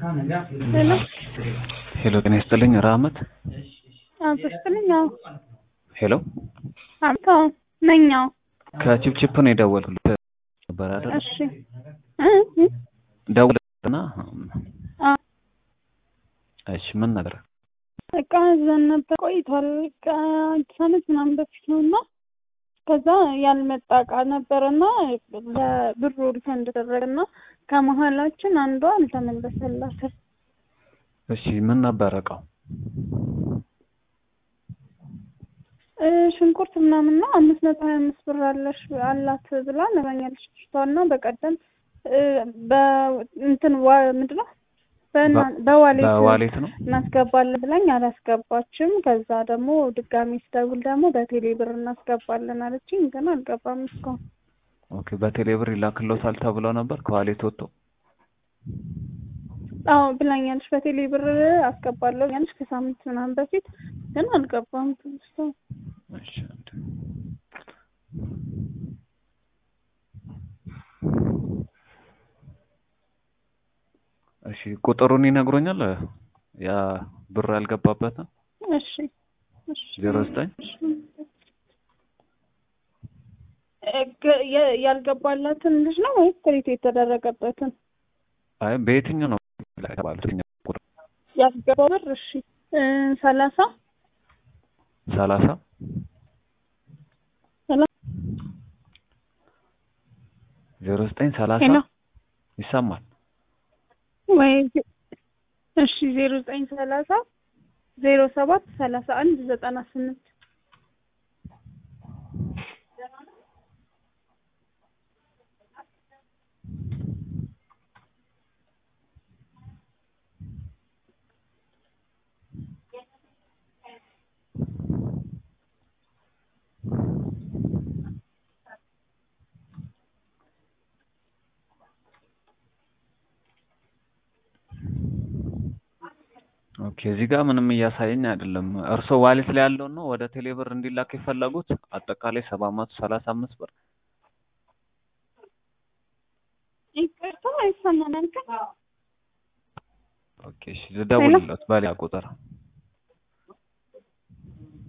ሄሎ ሄሎ ጤና ይስጥልኝ ራህመት አቶ ይስጥልኝ። አዎ ሄሎ አቶ ነኛው። ከቺፕቺፕ ነው የደወልኩት ነበር አይደል እሺ እ እ ደውልና አ እሺ ምን ነገር እቃ እዛን ነበር ቆይቷል። ከአዲስ ዓመት ምናምን በፊት ነው እና ከዛ ያልመጣ እቃ ነበረና ለብሩ ሪፈንድ ተደረገና ከመሀላችን አንዷ አልተመለሰላትም። እሺ ምን ነበር እቃው እ ሽንኩርት ምናምን ነው አምስት መቶ ሀያ አምስት ብር አለሽ አላት ብላ ነግራኛለች ልጅቷ እና በቀደም እ በእንትን ዋ ምንድን ነው በእና- በዋሌት በዋሌት ነው እናስገባለን ብላኝ አላስገባችም። ከዛ ደግሞ ድጋሚ ስደውል ደግሞ በቴሌ ብር እናስገባለን አለችኝ፣ ግን አልገባም እስካሁን። ኦኬ በቴሌብር ይላክሎታል ተብለው ነበር ከዋሌት ወጥቶ አዎ ብላኛለች፣ በቴሌ ብር አስገባለሁ ያለች ከሳምንት ምናምን በፊት ግን አልገባም እስካሁን። እሺ አንድ እሺ ቁጥሩን ይነግሮኛል ያ ብር ያልገባበትን እሺ እሺ ዜሮ ዘጠኝ እ ግ- የ- ያልገባላትን ልጅ ነው ወይስ ክሬት የተደረገበትን አይ በየትኛው ነው የተባሉት የትኛው ቁጥር ያስገባው ብር? እሺ እ ሰላሳ ሰላሳ ሰላሳ ዜሮ ዘጠኝ ሰላሳ ሄሎ ይሰማል ወይ እሺ ዜሮ ዘጠኝ ሰላሳ ዜሮ ሰባት ሰላሳ አንድ ዘጠና ስምንት ኦኬ እዚህ ጋር ምንም እያሳየኝ አይደለም። እርስዎ ዋሌት ላይ ያለውን ነው ወደ ቴሌብር እንዲላክ የፈለጉት? አጠቃላይ ሰባት መቶ ሰላሳ አምስት ብር ይቅርታ አይሰማም። አንተ ኦኬ እሺ ልደውልለት በሌላ ቁጥር